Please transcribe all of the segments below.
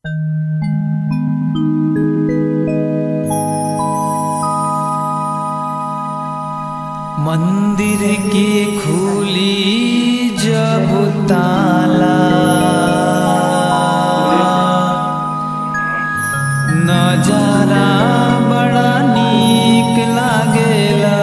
मंदिर की खुली जब ताला नजारा बड़ा नीक लागेला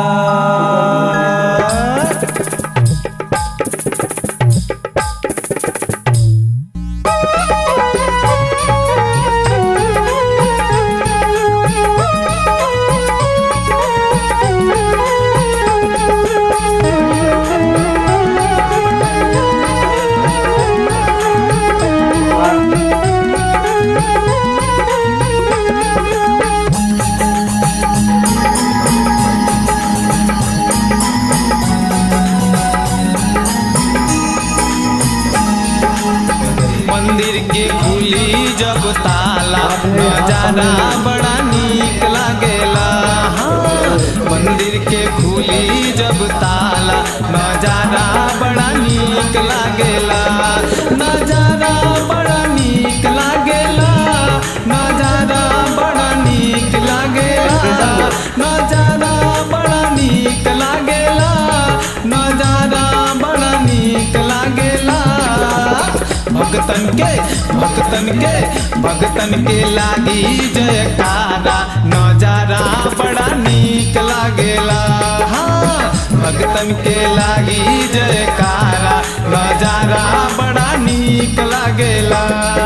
मंदिर के खुली जब ताला नजारा बड़ा नीक लागेला हाँ, मंदिर के खुली जब ताला नजारा बड़ा नीक लागेला नजारा बड़ा नीक लागेला नजारा बड़ा नीक लागेला नजारा बड़ा नीक लागेला नजारा बड़ा नीक लागेला भक्तन के भक्तन के भक्तन के लागी जयकारा नजारा बड़ा नीक लागेला हाँ भक्तन के लागी जयकारा नजारा बड़ा नीक लागेला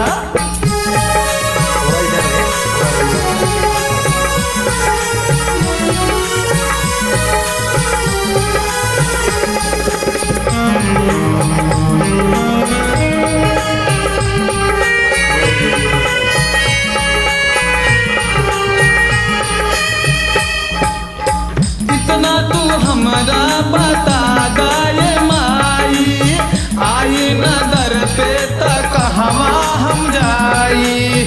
इतना तू हमरा बता गाये माई आई नदर पे तक हवा हम जाई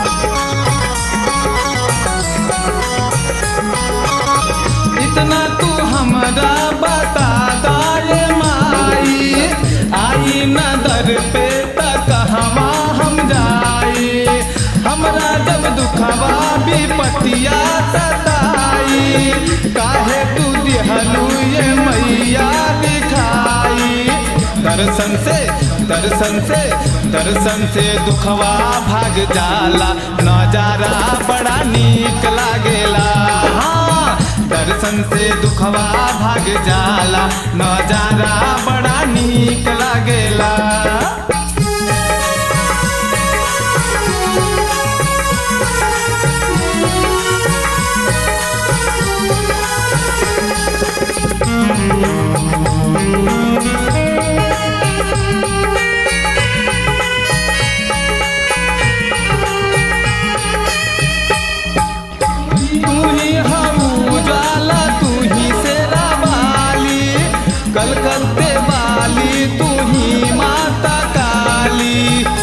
इतना तू हमरा बता गाये माई आई नदर पे तक हवा हम जाई हमरा जब दुखवा विपतिया सताई काहे तू दिहलू ये मैया दिखाई दर्शन से दर्शन से दर्शन से दुखवा भाग जाला नजारा बड़ा नीक लागेला हाँ दर्शन से दुखवा भाग जाला नजारा बड़ा नीक लागेला तू ही हम उजाला तू ही शेरा वाली कलकत्ते वाली तू ही माता काली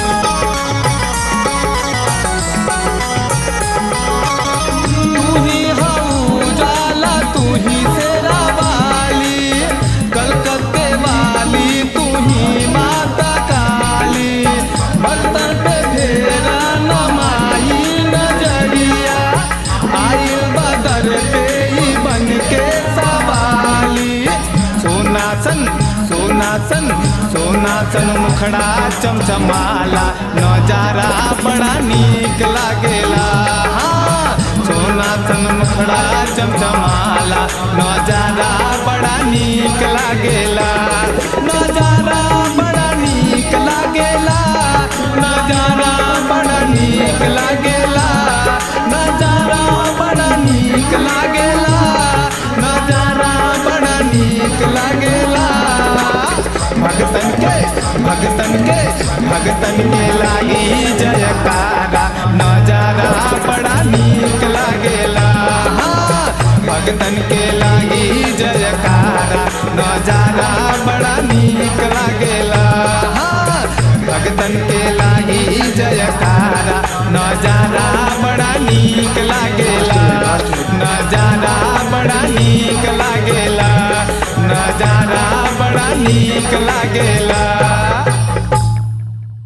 तू ही हम उजाला तू ही शेरा वाली कलकत्ते वाली तू ही माता काली भक्तन पे फेरा नमाई नजरिया आई बदर पे ही बन के सवाली सोनासन सोनासन सोनासन मुखड़ा चमचमाला नजारा बड़ा नीक लागेला हाँ सोनासन मुखड़ा चमचमाला नजारा बड़ा नीक लागेला नजारा बड़ा नीक लागेला नजारा बड़ा नीक लागेला नजारा बड़ा नीक लागेला नजारा बड़ा नीक लागेला भगतन के भगतन के भगतन के लागी जयकारा नजारा बड़ा नीक लागेला हाँ, भगतन के लागी जयकारा नजारा बड़ा नीक लागेला हाँ, भगतन के लागी जयकारा नजारा बड़ा नीक लागेला नजारा बड़ा नीक लागेला नजारा बड़ा नीक लागेला